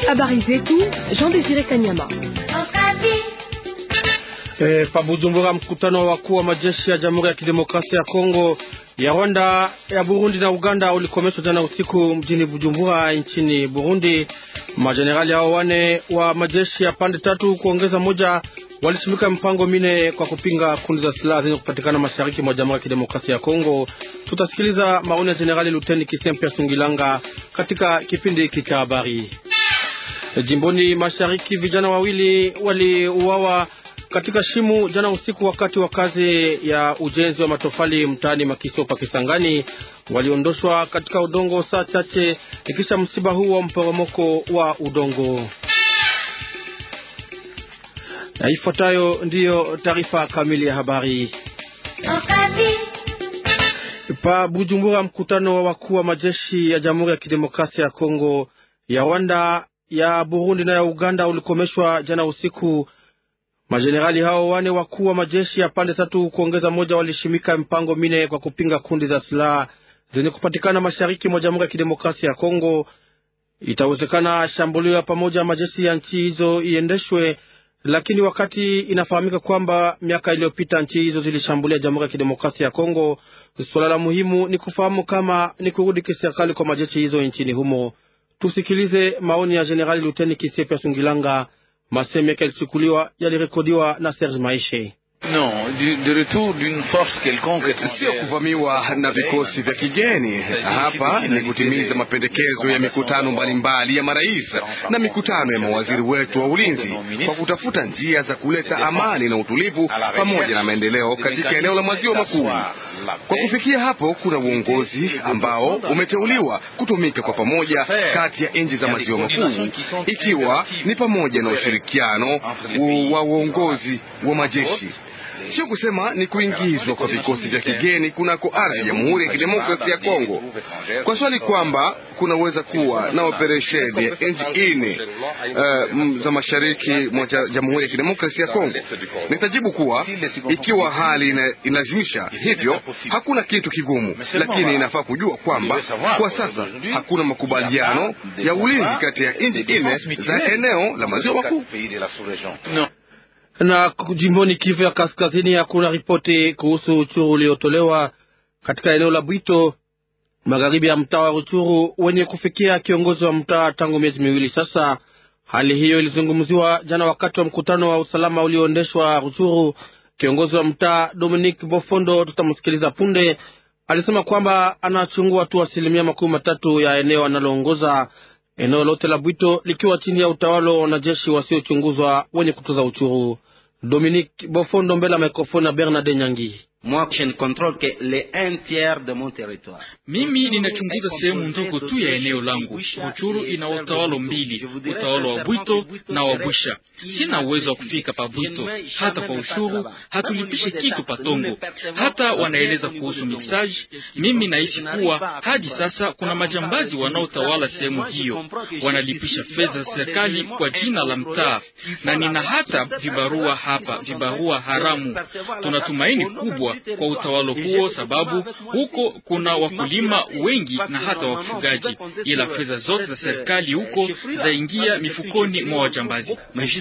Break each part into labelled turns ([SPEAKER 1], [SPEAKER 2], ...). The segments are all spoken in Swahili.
[SPEAKER 1] Habari zetu Jean Desire Kanyama.
[SPEAKER 2] E, pa Bujumbura, mkutano wa wakuu wa majeshi ya Jamhuri ya Kidemokrasia ya Kongo, ya Rwanda, ya Burundi na Uganda ulikomeshwa jana usiku mjini Bujumbura nchini Burundi. Majenerali hao wane wa majeshi ya pande tatu kuongeza moja walisimika mpango mine kwa kupinga kundi za silaha zenye kupatikana mashariki mwa Jamhuri ya Kidemokrasia ya Kongo. Tutasikiliza maoni ya Jenerali Luteni Kisempia Sungilanga katika kipindi hiki cha habari. Jimboni mashariki, vijana wawili waliuawa katika shimu jana usiku wakati wa kazi ya ujenzi wa matofali mtaani Makiso pa Kisangani. Waliondoshwa katika udongo saa chache ikisha msiba huu wa mporomoko wa udongo. Na ifuatayo ndiyo taarifa kamili ya habari. Pa Bujumbura, mkutano wa wakuu wa majeshi ya Jamhuri ya Kidemokrasia ya Kongo, ya Rwanda, ya Burundi na ya Uganda ulikomeshwa jana usiku. Majenerali hao wane wakuu wa majeshi ya pande tatu kuongeza moja walishimika mpango mine kwa kupinga kundi za silaha zenye kupatikana mashariki mwa Jamhuri ya Kidemokrasia ya Kongo. Itawezekana shambulio ya pamoja majeshi ya nchi hizo iendeshwe, lakini wakati inafahamika kwamba miaka iliyopita nchi hizo zilishambulia Jamhuri ya Kidemokrasia ya Kongo, suala la muhimu ni kufahamu kama ni kurudi kiserikali kwa majeshi hizo nchini humo. Tusikilize maoni ya Jenerali Luteni Kisepia Sungilanga. Maseme yake yalichukuliwa yalirekodiwa na Serge Maishe.
[SPEAKER 3] No, de retour d'une force quelconque,
[SPEAKER 4] sio kuvamiwa na vikosi vya kigeni. Hapa ni kutimiza mapendekezo ya mikutano mbalimbali ya marais na mikutano ya mawaziri wetu wa ulinzi kwa kutafuta njia za kuleta amani na utulivu pamoja na maendeleo katika eneo la maziwa makuu. Kwa kufikia hapo, kuna uongozi ambao umeteuliwa kutumika kwa pamoja kati ya nchi za maziwa makuu, ikiwa ni pamoja na ushirikiano wa uongozi wa majeshi sio kusema ni kuingizwa kwa vikosi vya kigeni kunako ardhi ya Jamhuri ya Kidemokrasia ya Kongo. Kwa swali kwamba kunaweza kuwa na operesheni ya nchi nne uh, za mashariki mwa Jamhuri ya Kidemokrasia ya Kongo, nitajibu kuwa ikiwa hali inalazimisha hivyo, hakuna kitu kigumu, lakini inafaa kujua kwamba kwa sasa hakuna makubaliano ya ulinzi kati ya nchi nne za eneo la maziwa makuu
[SPEAKER 2] na jimboni Kivu ya Kaskazini hakuna ripoti kuhusu uchuru uliotolewa katika eneo la Bwito magharibi ya mtaa wa Ruchuru wenye kufikia kiongozi wa mtaa tangu miezi miwili sasa. Hali hiyo ilizungumziwa jana wakati wa mkutano wa usalama ulioendeshwa Ruchuru. Kiongozi wa mtaa Dominic Bofondo, tutamsikiliza punde, alisema kwamba anachungua tu asilimia makumi matatu ya eneo analoongoza eneo lote la Bwito likiwa chini ya utawala wa wanajeshi wasiochunguzwa wenye kutoza uchuru. Dominique Bofondo mbele ya mikrofoni na Bernard Nyangi.
[SPEAKER 5] Mimi ninachunguza sehemu ndogo tu ya eneo langu. Ruchuru ina utawala mbili, utawala wa Bwito na wa Bwisha. Sina uwezo wa kufika pa Bwito, hata kwa ushuru hatulipishe kitu patongo. Hata wanaeleza kuhusu mixage, mimi nahisi kuwa hadi sasa kuna majambazi wanaotawala sehemu hiyo, wanalipisha fedha za serikali kwa jina la mtaa, na nina hata vibarua hapa, vibarua haramu. Tunatumaini kubwa kwa utawala huo, sababu huko kuna wakulima wengi na hata wafugaji, ila fedha zote za serikali huko zaingia mifukoni mwa wajambazi.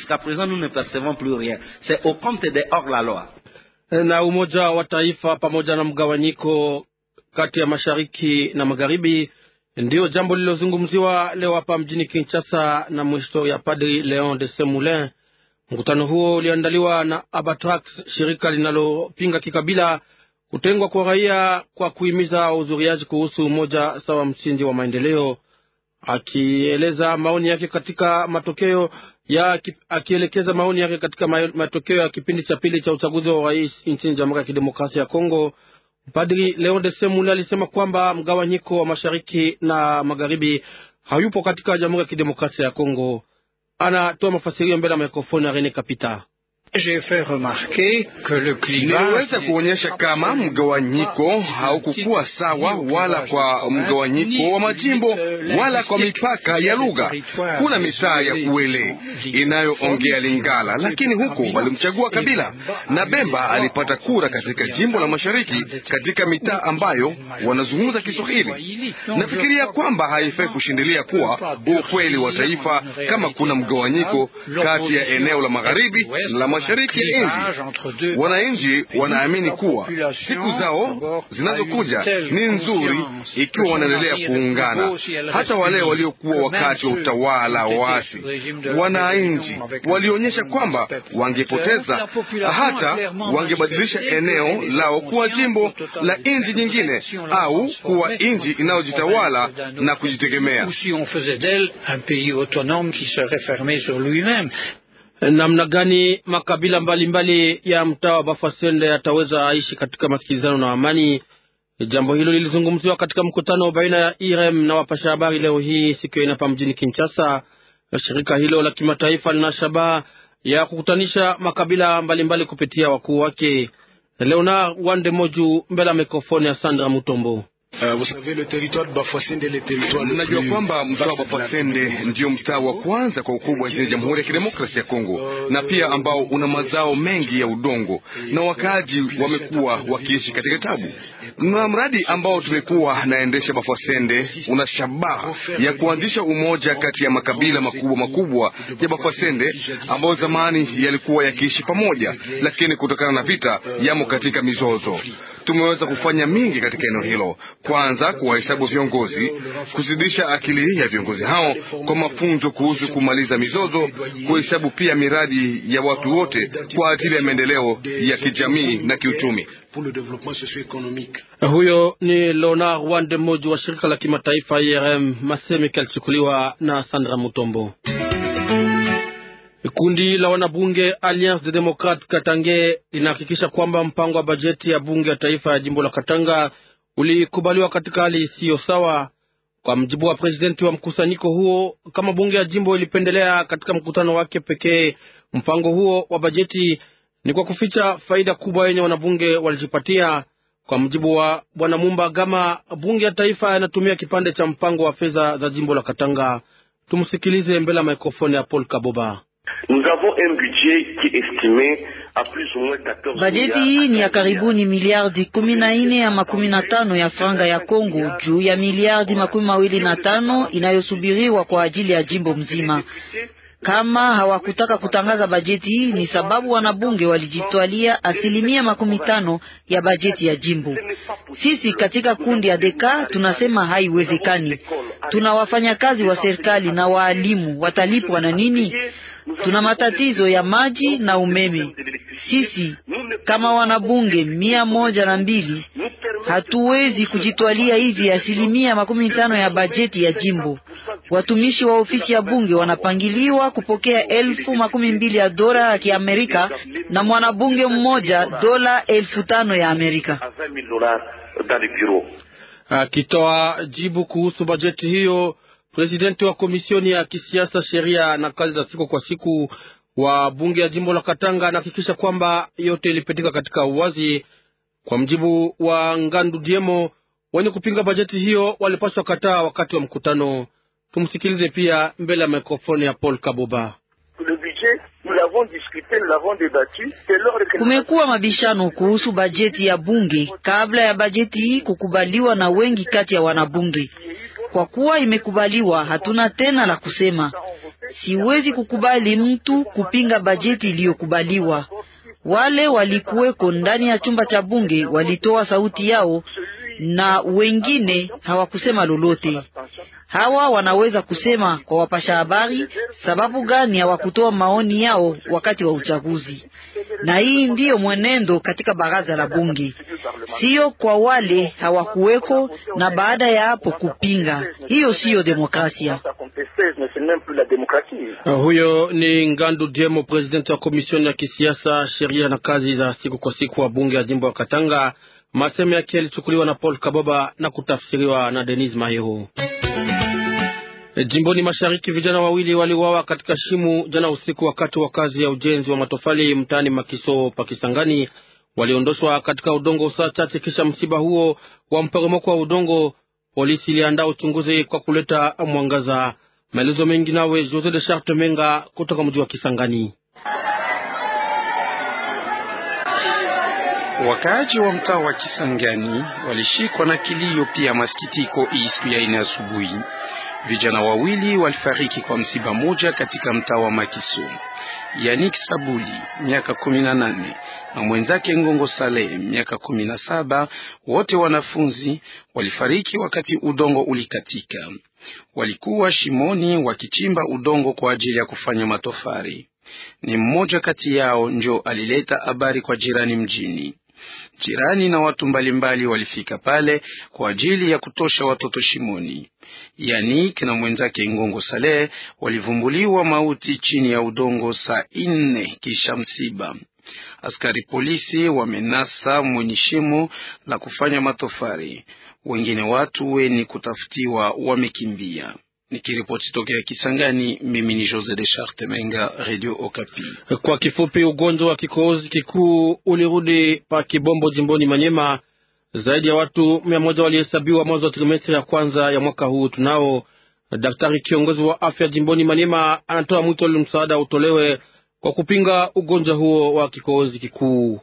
[SPEAKER 2] Na Umoja wa Taifa pamoja na mgawanyiko kati ya mashariki na magharibi ndiyo jambo lililozungumziwa leo hapa mjini Kinshasa na mhistoria Padri Leon de Semoulin. Mkutano huo uliandaliwa na Abatrax, shirika linalopinga kikabila kutengwa kwa raia kwa kuhimiza uzuriaji kuhusu umoja sawa msingi wa maendeleo. Akieleza maoni yake katika matokeo ya akielekeza maoni yake katika matokeo ya kipindi cha pili cha uchaguzi wa urais nchini Jamhuri ya Kidemokrasia ya Kongo, Padri Leon de Semule alisema kwamba mgawanyiko wa mashariki na magharibi hayupo katika Jamhuri ya Kidemokrasia ya Kongo. Anatoa mafasirio mbele ya mikrofoni ya Rene Kapita.
[SPEAKER 4] Niliweza kuonyesha kama mgawanyiko haukukuwa sawa, wala kwa mgawanyiko wa majimbo wala kwa mipaka ya lugha. Kuna mitaa ya Kuele inayoongea Lingala, lakini huko walimchagua Kabila na Bemba alipata kura katika jimbo la mashariki katika mitaa ambayo wanazungumza Kiswahili. Nafikiria kwamba haifai kushindilia kuwa ukweli wa taifa kama kuna mgawanyiko kati ya eneo la magharibi na la mashariki ya nchi. Wananchi wanaamini kuwa siku zao zinazokuja ni nzuri ikiwa wanaendelea kuungana. Hata wale waliokuwa wakati wa utawala wa waasi, wananchi walionyesha kwamba wangepoteza, hata wangebadilisha eneo lao kuwa jimbo la nchi nyingine au kuwa nchi inayojitawala na kujitegemea.
[SPEAKER 2] Namna gani makabila mbalimbali mbali ya mtaa wa Bafasende yataweza aishi katika masikilizano na amani? Jambo hilo lilizungumziwa katika mkutano baina ya IREM na wapasha habari leo hii siku ya inapa mjini Kinshasa. Shirika hilo la kimataifa lina shabaha ya kukutanisha makabila mbalimbali mbali kupitia wakuu wake. Leonard Wande Moju mbele ya mikrofoni ya Sandra Mutombo.
[SPEAKER 4] Mnajua kwamba mtaa wa Bafasende ndio mtaa wa kwanza kwa ukubwa nchini Jamhuri ya Kidemokrasia ya Kongo, na pia ambao una mazao mengi ya udongo, na wakaaji wamekuwa wakiishi katika tabu. Na mradi ambao tumekuwa naendesha Bafasende una shabaha ya kuanzisha umoja kati ya makabila makubwa makubwa ya Bafasende ambayo zamani yalikuwa yakiishi pamoja, lakini kutokana na vita yamo katika mizozo. Tumeweza kufanya mingi katika eneo hilo kwanza kuwahesabu viongozi, kuzidisha akili ya viongozi hao kwa mafunzo kuhusu kumaliza mizozo, kuhesabu pia miradi ya watu wote kwa ajili ya maendeleo ya kijamii na kiuchumi.
[SPEAKER 2] Huyo ni Leonard Wandemoji wa shirika la kimataifa IRM. Masemeke alichukuliwa na Sandra Mutombo. Kundi la wanabunge Alliance de Democrate Katange linahakikisha kwamba mpango wa bajeti ya bunge ya taifa ya jimbo la Katanga ulikubaliwa katika hali isiyo sawa. Kwa mjibu wa presidenti wa mkusanyiko huo, kama bunge ya jimbo ilipendelea katika mkutano wake pekee mpango huo wa bajeti, ni kwa kuficha faida kubwa yenye wanabunge walijipatia. Kwa mjibu wa bwana Mumba Gama, bunge ya taifa yanatumia kipande cha mpango wa fedha za jimbo la Katanga. Tumsikilize mbele ya mikrofoni ya Paul Kaboba.
[SPEAKER 6] Bajeti hii ni ya karibuni miliardi kumi na nne ya makumi na tano ya franga ya Kongo juu ya miliardi makumi mawili na tano inayosubiriwa kwa ajili ya jimbo mzima. Kama hawakutaka kutangaza bajeti hii ni sababu wanabunge walijitwalia asilimia makumi tano ya bajeti ya jimbo. Sisi katika kundi ya deka tunasema haiwezekani. Tuna wafanyakazi wa serikali na waalimu watalipwa na nini? Tuna matatizo ya maji na umeme. Sisi kama wanabunge mia moja na mbili hatuwezi kujitwalia hivi asilimia makumi tano ya bajeti ya jimbo. Watumishi wa ofisi ya bunge wanapangiliwa kupokea elfu makumi mbili ya dola ya Kiamerika na mwanabunge mmoja dola elfu tano ya Amerika.
[SPEAKER 2] Akitoa jibu kuhusu bajeti hiyo, presidenti wa komisioni ya kisiasa, sheria na kazi za siku kwa siku wa bunge ya jimbo la Katanga anahakikisha kwamba yote ilipitika katika uwazi. Kwa mjibu wa Ngandu Diemo, wenye kupinga bajeti hiyo walipaswa kataa wakati wa mkutano. Tumsikilize pia mbele ya mikrofoni ya Paul Kaboba.
[SPEAKER 6] Kumekuwa mabishano kuhusu bajeti ya bunge kabla ya bajeti hii kukubaliwa na wengi kati ya wanabunge. Kwa kuwa imekubaliwa, hatuna tena la kusema. Siwezi kukubali mtu kupinga bajeti iliyokubaliwa. Wale walikuweko ndani ya chumba cha bunge walitoa sauti yao na wengine hawakusema lolote. Hawa wanaweza kusema kwa wapasha habari sababu gani hawakutoa maoni yao wakati wa uchaguzi. Na hii ndiyo mwenendo katika baraza la bunge, siyo kwa wale hawakuweko na baada ya hapo kupinga. Hiyo siyo demokrasia.
[SPEAKER 2] Uh, huyo ni Ngandu Diemo, presidenti wa komisioni ya kisiasa, sheria na kazi za siku kwa siku wa bunge ya jimbo ya Katanga. Maseme yake yalichukuliwa na Paul Kaboba na kutafsiriwa na Denis Mahero. Jimboni mashariki vijana wawili waliuawa katika shimu jana usiku wakati wa kazi ya ujenzi wa matofali mtaani Makiso Pakisangani. Waliondoshwa katika udongo saa chache kisha msiba huo wa mporomoko wa udongo. Polisi iliandaa uchunguzi kwa kuleta mwangaza. Maelezo mengi nawe Jose de Charte Menga kutoka mji wa Kisangani.
[SPEAKER 7] Wakaaji wa mtaa wa Kisangani walishikwa na kilio pia masikitiko hii siku ya ine asubuhi. Vijana wawili walifariki kwa msiba moja katika mtaa wa Makiso. Yanik Sabuli miaka kumi na nane na mwenzake Ngongo Saleh miaka kumi na saba wote wanafunzi walifariki wakati udongo ulikatika. Walikuwa shimoni wakichimba udongo kwa ajili ya kufanya matofari. Ni mmoja kati yao njo alileta habari kwa jirani mjini. Jirani na watu mbalimbali walifika pale kwa ajili ya kutosha watoto shimoni. Yanik na mwenzake Ngongo Saleh walivumbuliwa mauti chini ya udongo saa nne kisha msiba. Askari polisi wamenasa mwenye shimo la kufanya matofari. Wengine watu weni kutafutiwa wamekimbia. Nikiripoti tokea Kisangani, mimi ni Jose de Charte Menga, Radio Okapi.
[SPEAKER 2] Kwa kifupi, ugonjwa wa kikohozi kikuu ulirudi pa Kibombo jimboni Manyema. Zaidi ya watu mia moja walihesabiwa mwanzo wa trimestri ya kwanza ya mwaka huu. Tunao daktari kiongozi wa afya jimboni Manyema anatoa mwito ili msaada utolewe kwa kupinga ugonjwa huo wa kikohozi kikuu.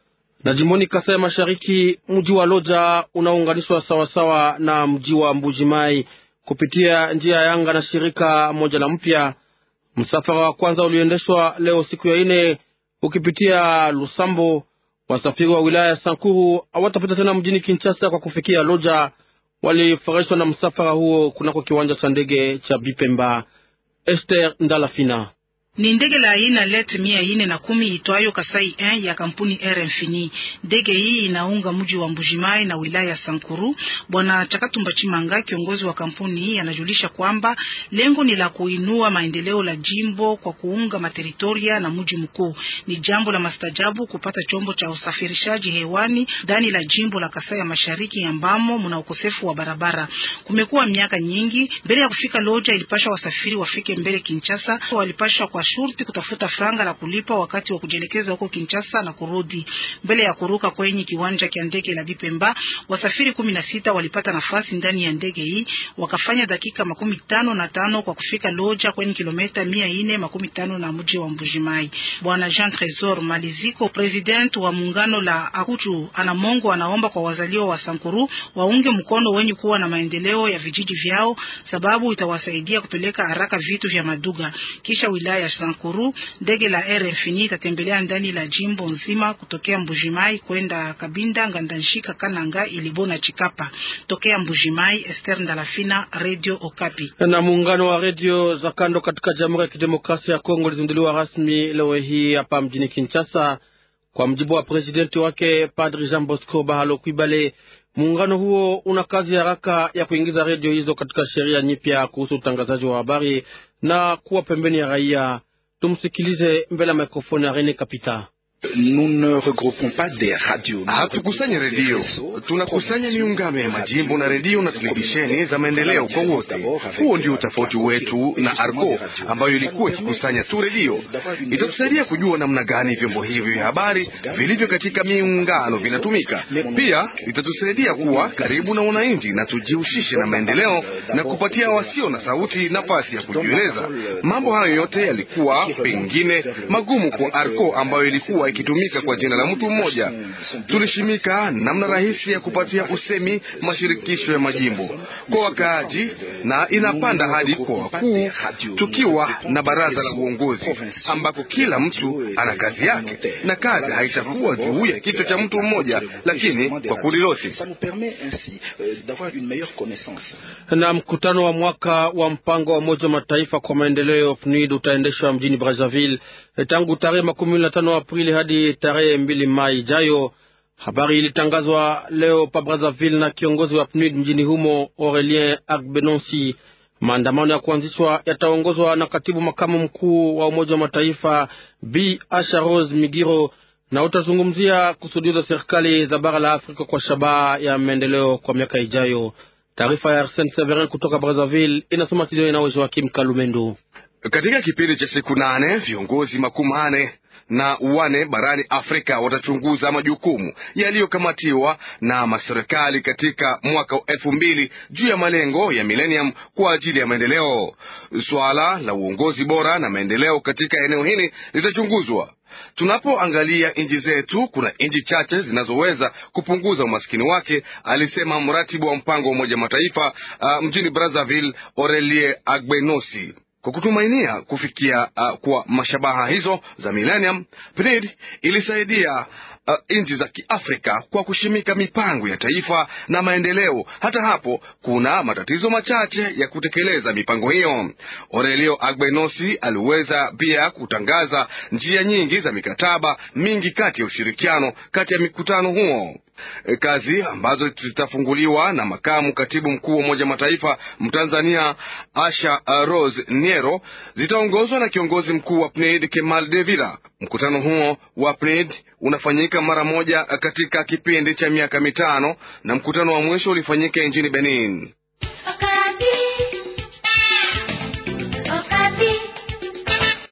[SPEAKER 2] Na jimboni Kasai ya Mashariki, mji wa Loja unaunganishwa sawasawa na mji wa Mbujimai kupitia njia ya anga na shirika moja la mpya. Msafara wa kwanza uliendeshwa leo siku ya ine ukipitia Lusambo. Wasafiri wa wilaya ya Sankuru hawatapita tena mjini Kinshasa kwa kufikia Loja. Walifurahishwa na msafara huo kunako kiwanja cha ndege cha Bipemba. Esther Ndalafina
[SPEAKER 8] ni ndege la aina let mia ine na kumi itwayo Kasai 1 ya kampuni Air Infini. Ndege hii inaunga mji wa Mbujimai na wilaya ya Sankuru. Bwana Chakatumba Chimanga, kiongozi wa kampuni hii, anajulisha kwamba lengo ni la kuinua maendeleo la jimbo kwa kuunga materitoria na mji mkuu. Ni jambo la mastajabu kupata chombo cha usafirishaji hewani ndani la jimbo la Kasai ya Mashariki ambamo mna ukosefu wa barabara. Kumekuwa miaka nyingi mbele ya kufika Loja, ilipasha wasafiri wafike mbele Kinshasa, walipasha kwa shurti kutafuta franga la kulipa wakati wa kujielekeza huko Kinshasa na kurudi. Mbele ya kuruka kwenye kiwanja cha ndege la Bipemba, wasafiri kumi na sita walipata nafasi ndani ya ndege hii, wakafanya dakika makumi tano na tano kwa kufika Loja kwenye kilomita mia ine makumi tano na mji wa Mbujimai. Bwana Jean Tresor Maliziko, president wa muungano la Akuchu Anamongo, anaomba kwa wazaliwa wa Sankuru waunge mkono wenye kuwa na maendeleo ya vijiji vyao, sababu itawasaidia kupeleka haraka vitu vya maduga kisha wilaya Sankuru, ndege la Air Infini itatembelea ndani la jimbo nzima kutokea Mbujimai kwenda Kabinda, Ngandanshika, Kananga, Ilibo na Chikapa. Tokea Mbujimai, Esther Ndalafina, Radio Okapi.
[SPEAKER 2] Na muungano wa redio za kando katika Jamhuri ya Kidemokrasia ya Kongo ulizinduliwa rasmi leo hii hapa mjini Kinshasa. Kwa mjibu wa presidenti wake Padri Jean Bosco Bahalo Kwibale, muungano huo una kazi ya haraka ya kuingiza redio hizo katika sheria nyipya kuhusu utangazaji wa habari na kuwa pembeni ya raia. Tumsikilize mbele ya mikrofoni ya Rene Kapita.
[SPEAKER 4] Hatukusanya redio, tunakusanya miungano ya majimbo na redio na televisheni za maendeleo kwa wote. Huo ndio utofauti wetu na Arco ambayo ilikuwa ikikusanya tu redio. Itatusaidia kujua namna gani vyombo hivi vya habari vilivyo katika miungano vinatumika. Pia itatusaidia kuwa karibu na wananchi na tujihusishe na maendeleo na kupatia wasio na sauti nafasi ya kujieleza. Mambo hayo yote yalikuwa pengine magumu kwa Arco ambayo ilikuwa ikitumika kwa jina la mtu mmoja. Tulishimika namna rahisi ya kupatia usemi mashirikisho ya majimbo kwa wakaaji, na inapanda hadi kwa wakuu, tukiwa na baraza la uongozi ambako kila mtu ana kazi yake, na kazi haitakuwa juu ya kichwa cha mtu mmoja, lakini kwa kundi lote.
[SPEAKER 2] Na mkutano wa mwaka wa mpango wa Umoja wa Mataifa kwa maendeleo PNUD utaendeshwa mjini Brazzaville tangu tarehe makumi na tano Aprili hadi tarehe mbili Mai ijayo. Habari ilitangazwa leo pa Brazzaville na kiongozi wa PNUD mjini humo Aurelien Agbenonsi. Maandamano ya kuanzishwa yataongozwa na katibu makamu mkuu wa Umoja wa Mataifa B Asha Rose Migiro na utazungumzia kusudio za serikali za bara la Afrika kwa shabaha ya maendeleo kwa miaka ijayo. Taarifa ya Arsene Severin kutoka Brazzaville inasoma studio na Joakim Kalumendo.
[SPEAKER 4] Katika kipindi cha siku nane viongozi makumi manne na wane barani Afrika watachunguza majukumu yaliyokamatiwa na maserikali katika mwaka wa elfu mbili juu ya malengo ya millennium kwa ajili ya maendeleo. Suala la uongozi bora na maendeleo katika eneo hili litachunguzwa. Tunapoangalia nchi zetu, kuna nchi chache zinazoweza kupunguza umaskini wake, alisema mratibu wa mpango wa Umoja Mataifa uh, mjini Brazzaville, Aurelie Agbenosi. Kwa kutumainia kufikia uh, kwa mashabaha hizo za millennium, PNID ilisaidia uh, nchi za Kiafrika kwa kushimika mipango ya taifa na maendeleo. Hata hapo kuna matatizo machache ya kutekeleza mipango hiyo. Aurelio Agbenosi aliweza pia kutangaza njia nyingi za mikataba mingi kati ya ushirikiano kati ya mikutano huo kazi ambazo zitafunguliwa na makamu katibu mkuu wa Umoja Mataifa Mtanzania Asha Rose Niero zitaongozwa na kiongozi mkuu wa PNID Kemal Devila. Mkutano huo wa PNID unafanyika mara moja katika kipindi cha miaka mitano na mkutano wa mwisho ulifanyika nchini Benin.